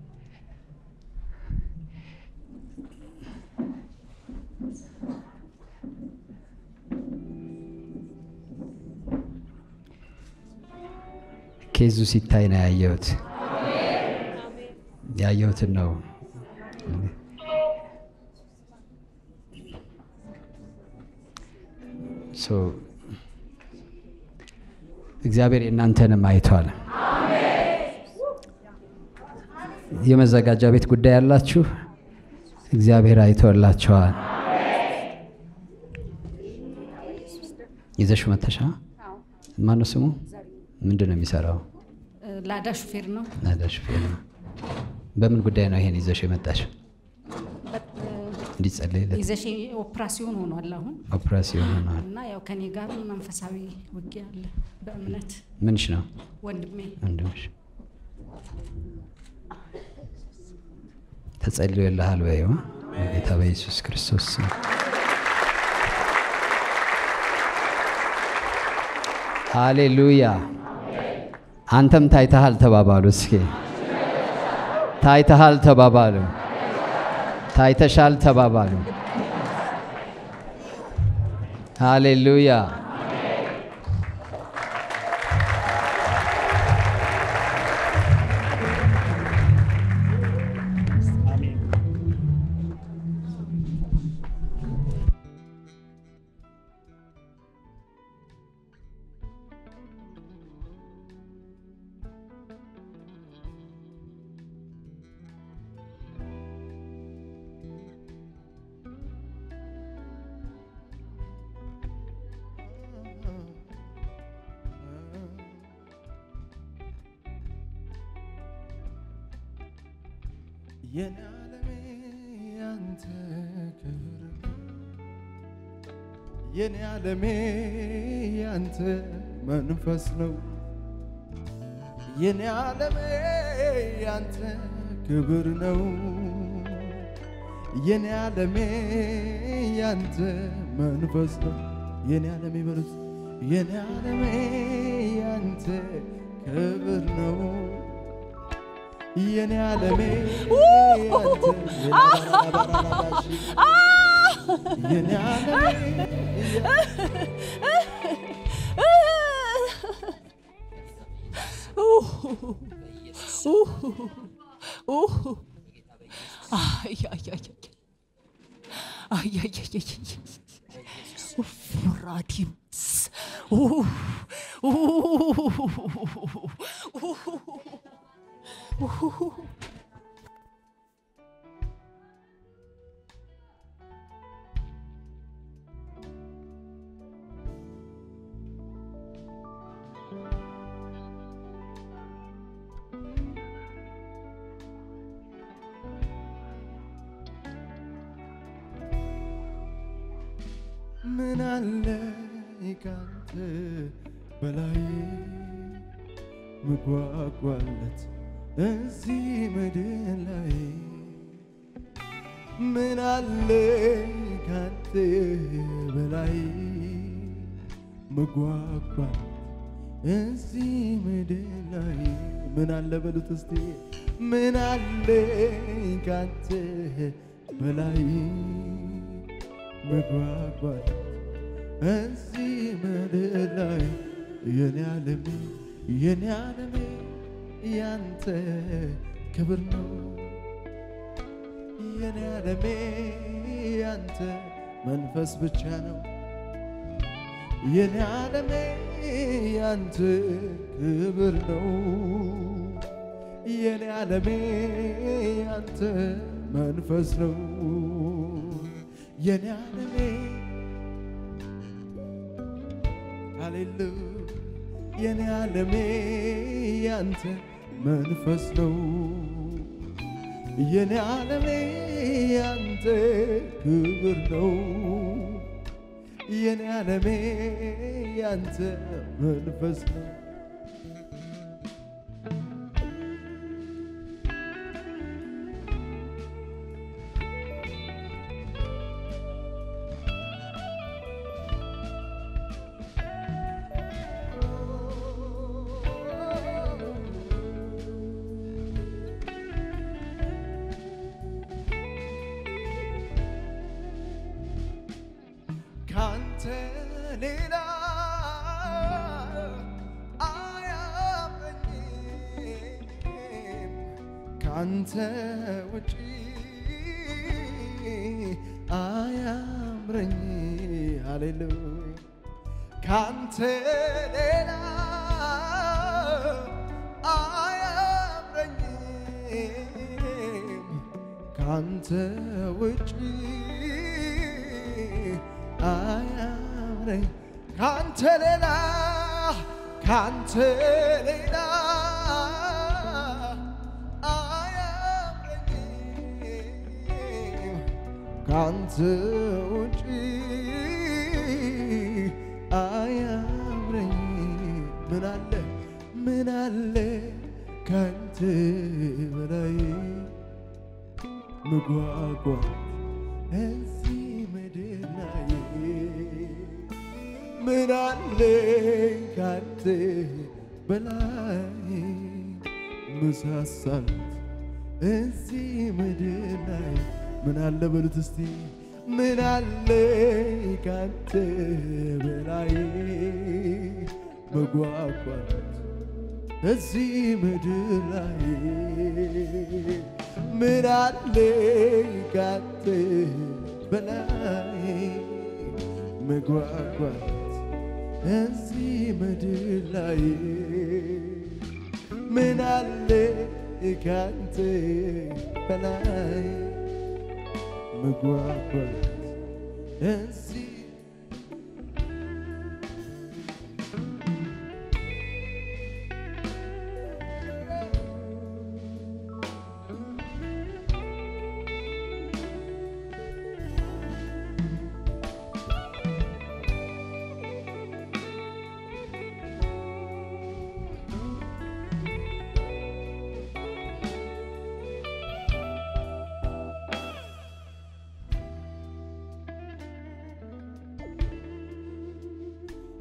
ኬዙ ሲታይ ነው ያየሁት። ያየሁትን ነው እግዚአብሔር የእናንተንም አይቷል። የመዘጋጃ ቤት ጉዳይ ያላችሁ እግዚአብሔር አይቶላቸዋል። ይዘሽ መተሻ ማነው ስሙ? ምንድን ነው የሚሰራው? ላዳ ሹፌር ነው። ናዳ ሹፌር ነው። በምን ጉዳይ ነው ይሄን ይዘሽ የመጣሽ? እንዲጸለይለት ይዘሽ ኦፕራሲዮን ሆኗል አሁን ኦፕራሲዮን ሆነዋል። እና ያው ከኔ ጋር መንፈሳዊ ውጊያ አለ በእምነት ምንሽ ነው ወንድሜ ወንድምሽ? ተጸልዮልሃል በይው ጌታ በኢየሱስ ክርስቶስ ስም። ሃሌሉያ። አንተም ታይተሃል ተባባሉ። እስኪ ታይተሃል ተባባሉ። ታይተሻል ተባባሉ። ሃሌሉያ። የኔ ዓለሜ ያንተ ክብር የኔ ዓለሜ ያንተ መንፈስ ነው የኔ ዓለሜ ያንተ ክብር ነው የኔ ዓለሜ ያንተ መንፈስ ነው የኔ ዓለም ይበሉት የኔ ዓለሜ ያንተ ክብር ነው የኔ ዓለሜ ያንተ የላባራባራባሽ የኔ ዓለሜ ራዲምስ ምን አለ ካንተ በላይ ምጓጓለት እዚህ ምድር ላይ ምን አለ ካንተ በላይ ምጓጓለት እዚህ ምድር ላይ ምን አለ በሉት እስቲ ምን አለ ካንተ በላይ መጓጓት እዚህ ምድር ላይ የኔ ዓለሜ የኔ ዓለሜ ያንተ ክብር ነው የኔ ዓለሜ ያንተ መንፈስ ብቻ ነው የኔ ዓለሜ ያንተ ክብር ነው የኔ ዓለሜ ያንተ መንፈስ ነው የኔ ዓለሜ ሃሌሉ የኔ ዓለሜ ያንተ መንፈስ ነው የኔ ዓለሜ ያንተ ክብር ነው የኔ ዓለሜ ያንተ መንፈስ ነው ካንተ ሌላ አያመኝም ካንተ ውጪ አያምረኝ ሃሌሉያ ካንተ ሌላ አያምረኝም ካንተ ውጪ አያምረኝ ካንተ ሌላ ካንተ ሌላ አያምረኝም ካንተ ውጪ አያምረኝ ምን አለ ምን አለ ካንተ በላይ መጓጓት እዚህ ምድር ላይ ምን አለ ካንተ በላይ ምሳሳት እዚህ ምድር ላይ ምን አለ በሉት እስቲ ምን አለ ካንተ በላይ መጓጓት እዚህ ምድር ላይ ምን አለ ካንተ በላይ መጓጓት እዚህ ምድር ላይ ምን አለ ካንተ በላይ መጓጓት እዚህ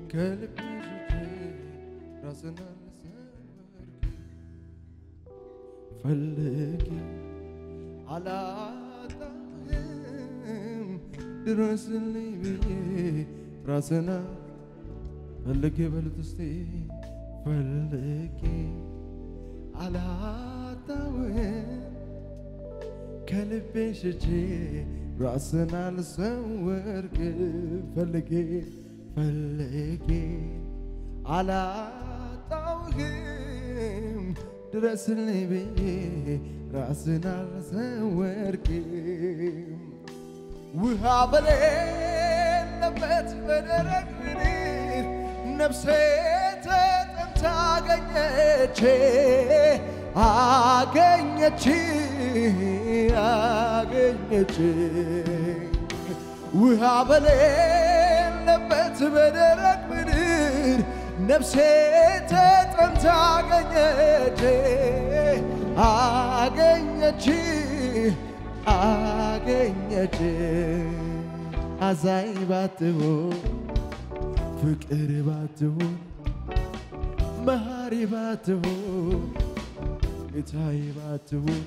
ከልቤ ሽጬ ራስን አልሰወርክ ፈልጌ አላጣህም ድረስልኝ ብዬ ራስን ፈልጌ በሉት እስቲ ፈልጌ አላጣህም ከልቤ ሽቼ ራስን አልሰወርክ ፈልጌ ፈልጌ አላጣውህም ድረስልኝ ብዬ ራስን አልሰወርክም ውሃ በሌለበት በደረቅ ምድር ነፍሴ ተጠምታ አገኘች አገኘች አገኘች ውሃ በሌለበት በደረቅ ምድር ነፍሴ ተጠምታ አገኘች አገኘች አገኘች አዛኝ ባትሆን ፍቅር ባትሆን መሐሪ ባትሆን ጌታዬ ባትሆን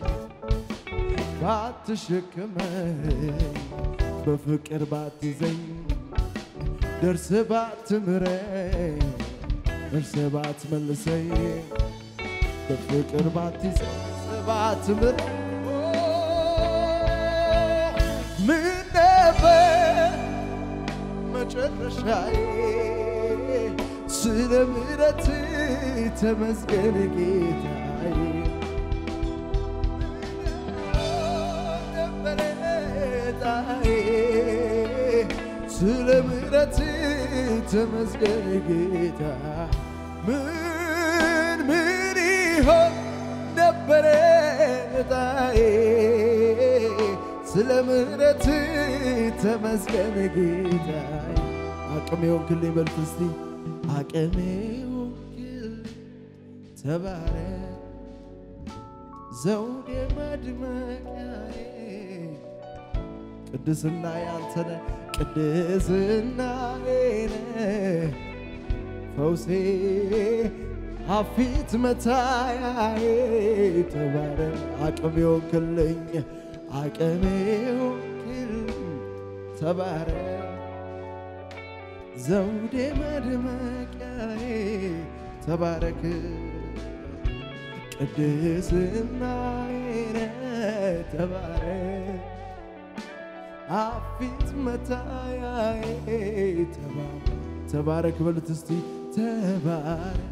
ባትሸክመኝ በፍቅር ባትይዘኝ ደርስ ባትምረኝ ደርስ ባትመልሰኝ በፍቅር ባትይዘኝ ባትምረኝ ምን ነበር መጨረሻዬ ስለ ምሕረት ተመስገን ጌታዬ ነበረ ዕጣዬ ስለ ምሕረት ተመስገን ጌታ ምን ምን ይሆን ነበረ ዕጣዬ ስለ ምሕረት ተመስገን ጌታዬ አቅሜ ሆንክልኝ በሉት እስቲ አቅሜ ሆንክልኝ ተባረክ ዘውዴ መድመቂያዬ ቅድስና ያንተነ ቅድስናዬ ነህ ፈውሴ ሀፊት መታያዬ ተባረክ አቅሜ ሆንክልኝ አቅሜ ሆንክልኝ ተባረክ ዘውዴ መድመቂያዬ ተባረክ ቅድስናዬ ነህ ተባረክ አፊት መታያዬ ተባረክ ተባረክ በሉት እስቲ ተባረክ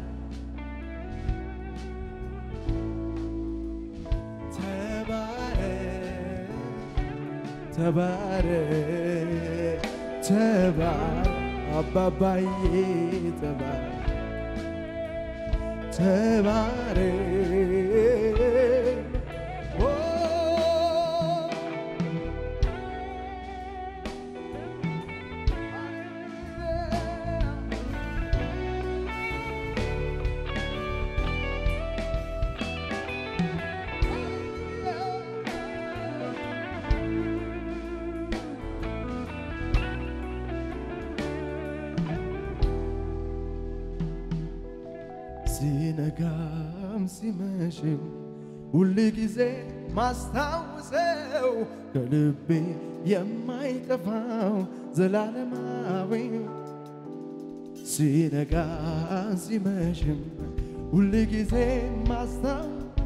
ተባረክ ተባረክ ተባረክ አባባዬ ተባረክ ተባረክ ኦ ሲነጋም ሲመሽም ሁል ጊዜ ማስታውሰው ከልቤ የማይጠፋው ዘላለማዊ ሲነጋ ሲመሽም ሁል ጊዜ ማስታው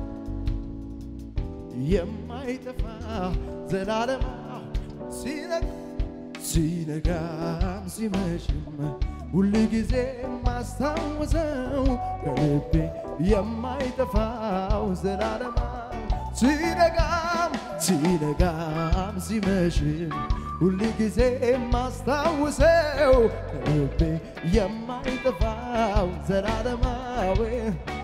የማይጠፋ ዘላለማዊ ሲነጋ ሲነጋም ሲመሽም ሁል ጊዜ ማስታወሰው ከልቤ የማይጠፋው ዘላለማ ሲነጋም ሲነጋም ሲመሽም ሁል ጊዜ ማስታወሰው ከልቤ የማይጠፋው ዘላለማዊ